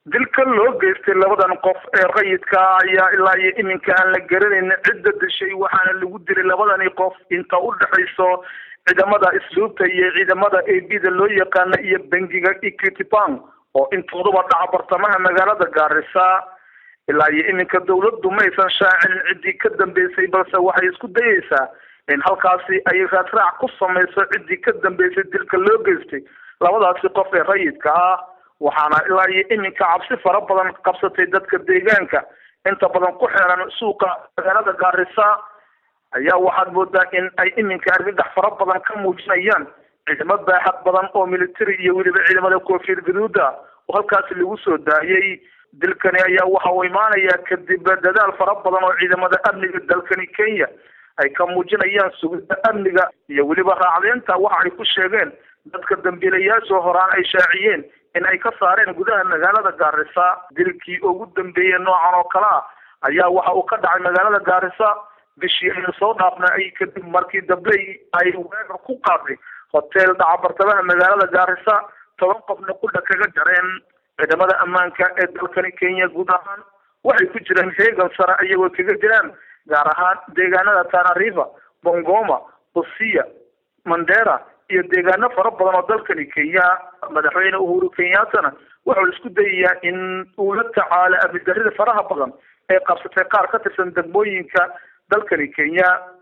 dilka loo geystay labadan qof ee rayidka ayaa ilaa iyo iminka aan la garanayn cidda dishay waxaana lagu dilay labadani qof inta u dhexayso ciidamada isluubta iyo ciidamada a b da loo yaqaana iyo bangiga equity bank oo intooduba dhaca bartamaha magaalada gaarisa ilaa iyo iminka dawladdu maysan shaacin ciddii ka dambeysay balse waxay isku dayeysaa in halkaasi ay raadraac ku samayso ciddii ka dambeysay dilka loo geystay labadaasi qof ee rayidka ah waxaana ilaa iyo iminka cabsi fara badan qabsatay dadka deegaanka inta badan ku xeeran suuqa magaalada gaarisa ayaa waxaad moodaa in ay iminka argagax fara badan ka muujinayaan ciidamo baaxad badan oo military iyo weliba ciidamada koofiyad gaduuda oo halkaasi lagu soo daayay dilkani ayaa waxa uu imaanayaa kadib dadaal fara badan oo ciidamada amniga dalkani kenya ay ka muujinayaan sugida amniga iyo weliba raacdeynta waxa ay ku sheegeen dadka dambiilayaasha horaan ay shaaciyeen in ay ka saareen gudaha magaalada gaarisa dilkii ugu dambeeyey noocan oo kale ah ayaa waxa uu ka dhacay magaalada gaarisa bishii aynu soo dhaafnay kadib markii dabley ay weerar ku qaaday hotel dhaca bartamaha magaalada gaarisa toban qofna qudha kaga jareen ciidamada ammaanka ee dalkani kenya guud ahaan waxay ku jiraan heegan sare iyagoo kaga jiraan gaar ahaan deegaanada tana river bongoma busia mandera iyo deegaano fara badan oo dalkani kenya madaxweyne uhuru kenyattana wuxuu isku dayayaa in uu la tacaalo amnidarrida faraha badan ee qabsatay qaar ka tirsan degmooyinka dalkani kenya